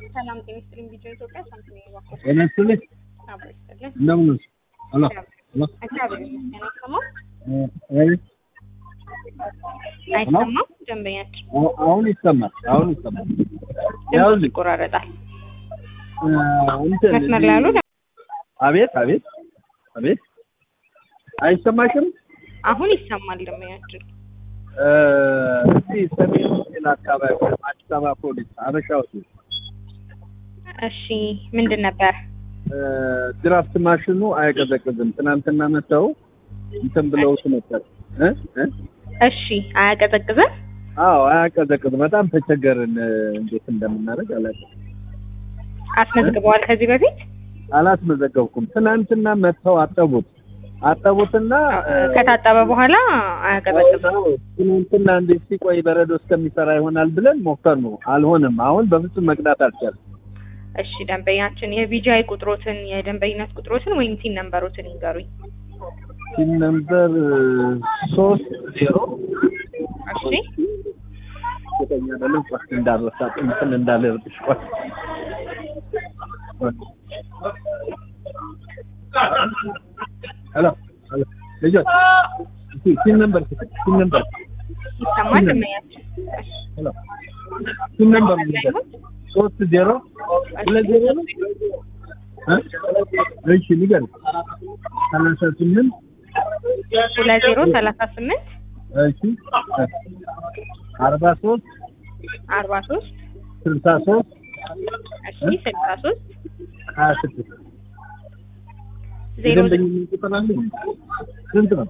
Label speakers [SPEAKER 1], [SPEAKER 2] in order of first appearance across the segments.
[SPEAKER 1] ሰላም ጤና ይስጥልኝ። ቪዲዮ ኢትዮጵያ ሳምሰንግ ባኮ
[SPEAKER 2] ጤና ይስጥልኝ።
[SPEAKER 1] አብሮ ይስጥልኝ።
[SPEAKER 2] እንደምን ነሽ? ሄሎ ሄሎ
[SPEAKER 1] እግዚአብሔር ይመስገን። አይሰማም
[SPEAKER 2] እ
[SPEAKER 1] አይሰማም። ደንበኛችን
[SPEAKER 2] አሁ- አሁን ይሰማል። አሁን ይሰማል።
[SPEAKER 1] ድምፅ
[SPEAKER 2] ያውልኝ
[SPEAKER 1] ይቆራረጣል።
[SPEAKER 2] እ እንትን
[SPEAKER 1] መስመር ላይ ያሉ
[SPEAKER 2] አቤት አቤት አቤት አይሰማሽም?
[SPEAKER 1] አሁን ይሰማል። ደንበኛችን
[SPEAKER 2] እ እስቲ ሰሜን ሆቴል አካባቢ ወይም አዲስ አበባ ፖሊስ አበሻ ሆቴል
[SPEAKER 1] እሺ፣ ምንድን ነበር?
[SPEAKER 2] እ ድራፍት ማሽኑ አይቀዘቅዝም። ትናንትና መተው እንትን ብለውት ነበር እ እ
[SPEAKER 1] እሺ፣ አያቀዘቅዝም።
[SPEAKER 2] አዎ አያቀዘቅዝም። በጣም ተቸገርን። እ እንዴት እንደምናደርግ አላውቅም።
[SPEAKER 1] አስመዝግበዋል ከዚህ በፊት
[SPEAKER 2] አላስመዘገብኩም። ትናንትና መጥተው አጠቡት አጠቡትና እ
[SPEAKER 1] ከታጠበ በኋላ አያቀዘቅዝም።
[SPEAKER 2] ትናንትና እንዴት ሲቆይ በረዶ እስከሚሰራ ይሆናል ብለን ሞከር ነው። አልሆነም። አሁን በፍጹም መቅዳት አልቻለም።
[SPEAKER 1] እሺ፣ ደንበኛችን የቪጂአይ ቁጥሮትን የደንበኝነት ቁጥሮትን ወይም ቲን ነምበሮትን ይንገሩኝ።
[SPEAKER 2] ሲም ነምበር ሶስት ዜሮ
[SPEAKER 1] እሺ፣
[SPEAKER 2] ዘጠኝ አይደለም ሶስት እንዳረሳ እንትን እንዳለ እርጥሽ ቆይ ሄሎ ሄሎ ልጆች እስኪ ሲም ነምበር ሲም ነምበር
[SPEAKER 1] ይሰማል ደንበኛችን።
[SPEAKER 2] ሄሎ ሲም ነምበር ልጆች ሶስት ዜሮ ሁለት ዜሮ ነው እ እሺ ንገር ሰላሳ ስምንት
[SPEAKER 1] ሁለት ዜሮ ሰላሳ ስምንት
[SPEAKER 2] እሺ አርባ ሶስት
[SPEAKER 1] አርባ ሶስት
[SPEAKER 2] ስልሳ ሶስት
[SPEAKER 1] እሺ ስልሳ ሶስት
[SPEAKER 2] ሀያ ስድስት
[SPEAKER 1] ዜሮ
[SPEAKER 2] የደንበኝነት ቁጥር አለ ስንት ነው?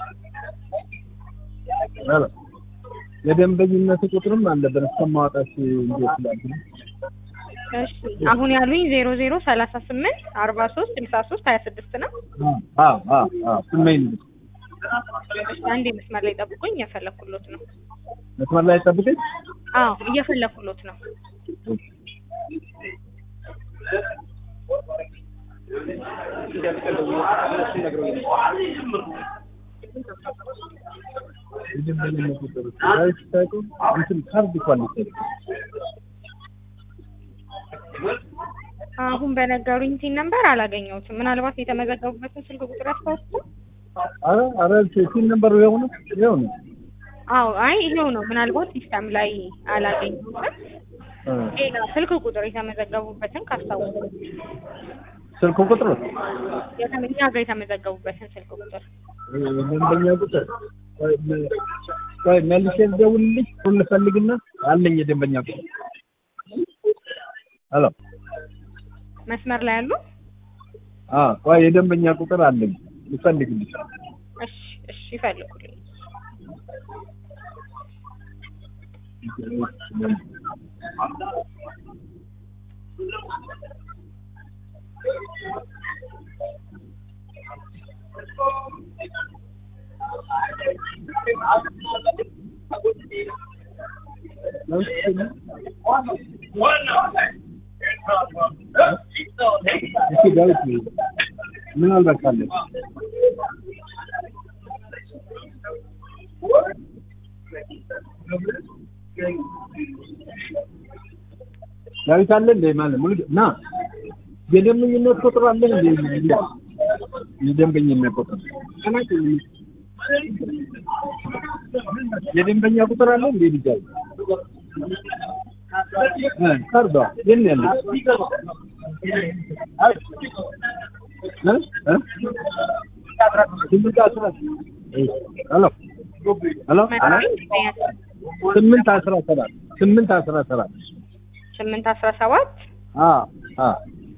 [SPEAKER 2] ኧረ የደንበኝነት ቁጥርም አለብን እስከማውጣት እንዴት ላድርግ?
[SPEAKER 1] እሺ አሁን ያሉኝ ዜሮ ዜሮ ሰላሳ ስምንት አርባ ሶስት ስልሳ ሶስት ሀያ ስድስት ነው።
[SPEAKER 2] አዎ አዎ አዎ ስመኝ ነው።
[SPEAKER 1] እሺ አንዴ መስመር ላይ ጠብቁኝ፣ እየፈለኩሎት ነው።
[SPEAKER 2] መስመር ላይ ጠብቀኝ።
[SPEAKER 1] አዎ እየፈለኩሎት ነው።
[SPEAKER 2] የደንበኝነት ቁጥር ሳይታወቅ እንትን ካርድ እንኳን ሊሰጥ
[SPEAKER 1] አሁን በነገሩኝ ቲን ነምበር አላገኘሁትም። ምናልባት የተመዘገቡበትን ስልክ ቁጥር ያስታውሱ?
[SPEAKER 2] ኧረ ኧረ ሲም ነምበሩ ይኸው ነው ይኸው ነው።
[SPEAKER 1] አዎ አይ ይሄው ነው። ምናልባት ሲስተም ላይ አላገኘሁትም።
[SPEAKER 2] እ
[SPEAKER 1] ሌላ ስልክ ቁጥር የተመዘገቡበትን ካስታወሱ
[SPEAKER 2] ስልክ ቁጥር
[SPEAKER 1] የተመኛ ጋር የተመዘገቡበትን ስልክ ቁጥር
[SPEAKER 2] ደንበኛ ቁጥር ቆይ መ- ቆይ መልሼ ልደውልልሽ ሁሉ ልፈልግና አለኝ የደንበኛ ቁጥር ሄሎ
[SPEAKER 1] መስመር ላይ ያሉ
[SPEAKER 2] አ ቆይ የደንበኛ ቁጥር አለኝ ልፈልግልሽ
[SPEAKER 1] እሺ እሺ ይፈልጉልኝ።
[SPEAKER 2] እስኪ ዳዊት ምናልባት ካለ ዳዊት አለ እንደ ማለት ሙሉ ና የደንበኝነት ቁጥር አለ እንደ የደንበኝነት ቁጥር የደንበኛ ቁጥር አለ እንደ ልጅ አለ እ ካርዷ የት ነው ያለች? እ እ ስምንት አስራ ሄሎ ሄሎ
[SPEAKER 1] መስመር ደንበኛችን
[SPEAKER 2] ስምንት አስራ ሰባት ስምንት አስራ ሰባት
[SPEAKER 1] ስምንት አስራ ሰባት
[SPEAKER 2] አ አ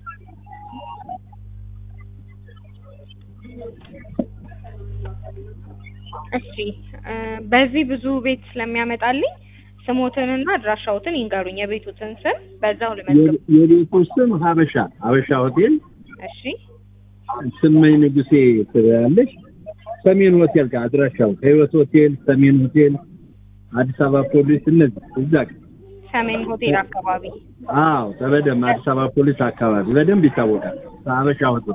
[SPEAKER 1] እሺ እ በዚህ ብዙ ቤት ስለሚያመጣልኝ ስሞትንና አድራሻዎትን ይንገሩኝ። የቤቱትን ስም በዛው ልመዝግብ።
[SPEAKER 2] የ- የቤቱ ስም ሀበሻ ሀበሻ ሆቴል
[SPEAKER 1] እሺ
[SPEAKER 2] ስመኝ ንጉሴ ትያለሽ። ሰሜን ሆቴል ጋር አድራሻው ከህይወት ሆቴል፣ ሰሜን ሆቴል፣ አዲስ አበባ ፖሊስ እነዚህ እዛ ጋር
[SPEAKER 1] ሰሜን ሆቴል አካባቢ
[SPEAKER 2] አዎ በደንብ አዲስ አበባ ፖሊስ አካባቢ በደንብ ይታወቃል። ሀበሻ ሆቴል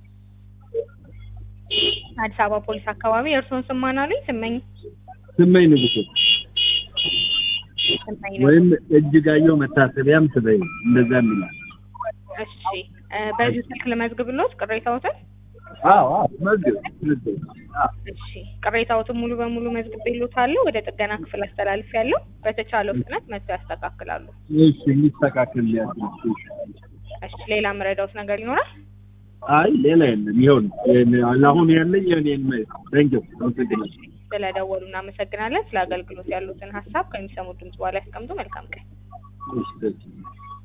[SPEAKER 1] አዲስ አበባ ፖሊስ አካባቢ የእርስዎን ስም ማን አሉኝ? ስመኝ
[SPEAKER 2] ስመኝ ንጉሴ
[SPEAKER 1] ስመኝ
[SPEAKER 2] ወይም እጅጋየሁ መታሰቢያም ትበይ እንደዛ የሚላል
[SPEAKER 1] እሺ እ በዚህ ስልክ ልመዝግብሎት ቅሬታዎትን?
[SPEAKER 2] አዎ አዎ መዝግብ መዝግብ አዎ
[SPEAKER 1] እሺ ቅሬታዎትን ሙሉ በሙሉ መዝግቤልዎታለሁ። ወደ ጥገና ክፍል አስተላልፌያለሁ። በተቻለው ፍጥነት መጥተው ያስተካክላሉ።
[SPEAKER 2] እሺ እንዲስተካከል ሊያስብ
[SPEAKER 1] እሺ ሌላ የምረዳዎት ነገር ይኖራል?
[SPEAKER 2] አይ ሌላ የለም ይኸው ነው ይሄን አሁን ያለኝ የኔን ደንጀው አመሰግናለሁ
[SPEAKER 1] ስለደወሉ እናመሰግናለን። ስለ አገልግሎት ያሉትን ሀሳብ ከሚሰሙት ድምጽ በኋላ ያስቀምጡ። መልካም ቀን።
[SPEAKER 2] እሺ